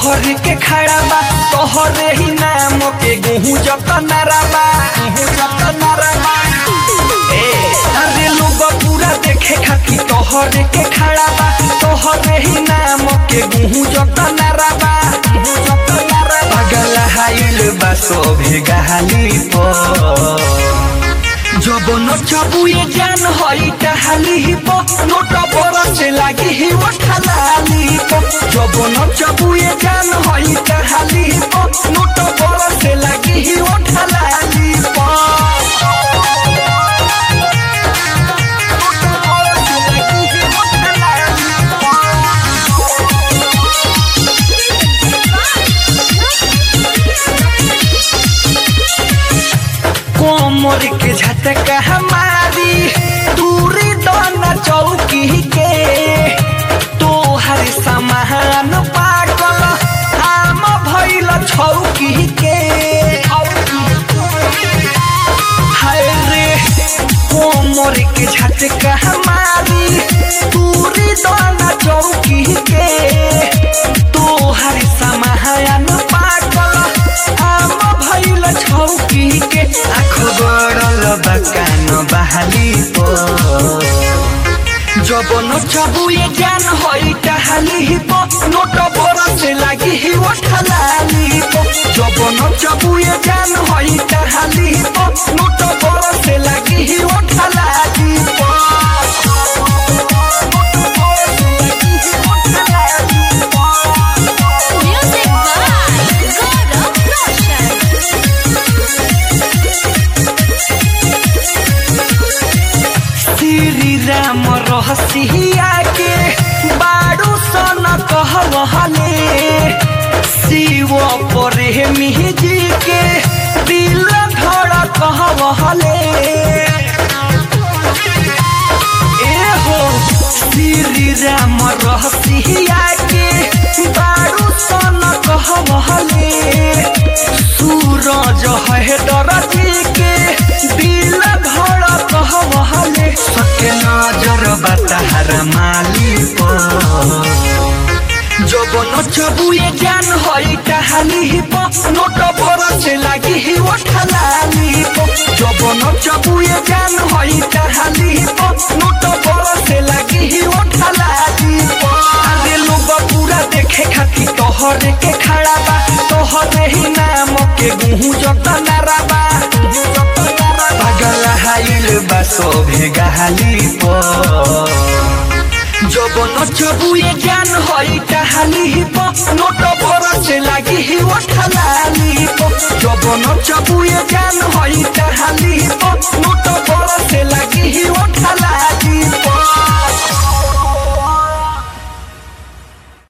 तोहरे के खड़ा बा तोहरे ही नाम के गेहूं जत नरबा गेहूं जत नरबा ए अरे लोग पूरा देखे खातिर तोहरे के खड़ा बा तोहरे ही नाम के गेहूं जत नरबा गेहूं जत नरबा पागल हाइल बा सोभे गहाली पर जब नचबुए जान हई टहली हिप नोट बरस लागी ही ठलाली जब नचबुए जान हई टहली हिप नोट बरस लागी ही ठलाली कोमर के झटका हमारी दूरी दोना चौकी के तोहर समान पागल आम भइल छौकी के हाय रे कोमर के झटका हमारी दूरी दोना चौकी के तोहर समान पागल आम भइल छौकी के आँख गड़ल बकान बहाली पो जब नचबुए जान हई टहली हिप नोट बरस लागी ही ठलाली जब नचबुए जान हई टहली हिप नोट बरस लागी ही ठलाली Music by God of Roshan. Shri Ram रहसिया के बारू सन कहले शिव प्रेमी जी के दिल धड़ कहले एहो श्री राम रहसिया के बारू सन कहले सूरज है डरती के दिल धड़ कहले सके नजर बताहर माली जब नचबुए जान हई टहली हिप नोट बरस लागी ही ठलाली जब नचबुए जान हई टहली हिप नोट बरस लागी ही ठलाली अरे लोग पूरा देखे खातिर तोहरे के खड़ा बा तोहरे ही नाम के गेहूं जत नरबा पागल हाइल बा सोभे गहाली पर जब नचबुए जान हई टहली हिप नोट बरस लागी ही ठलाली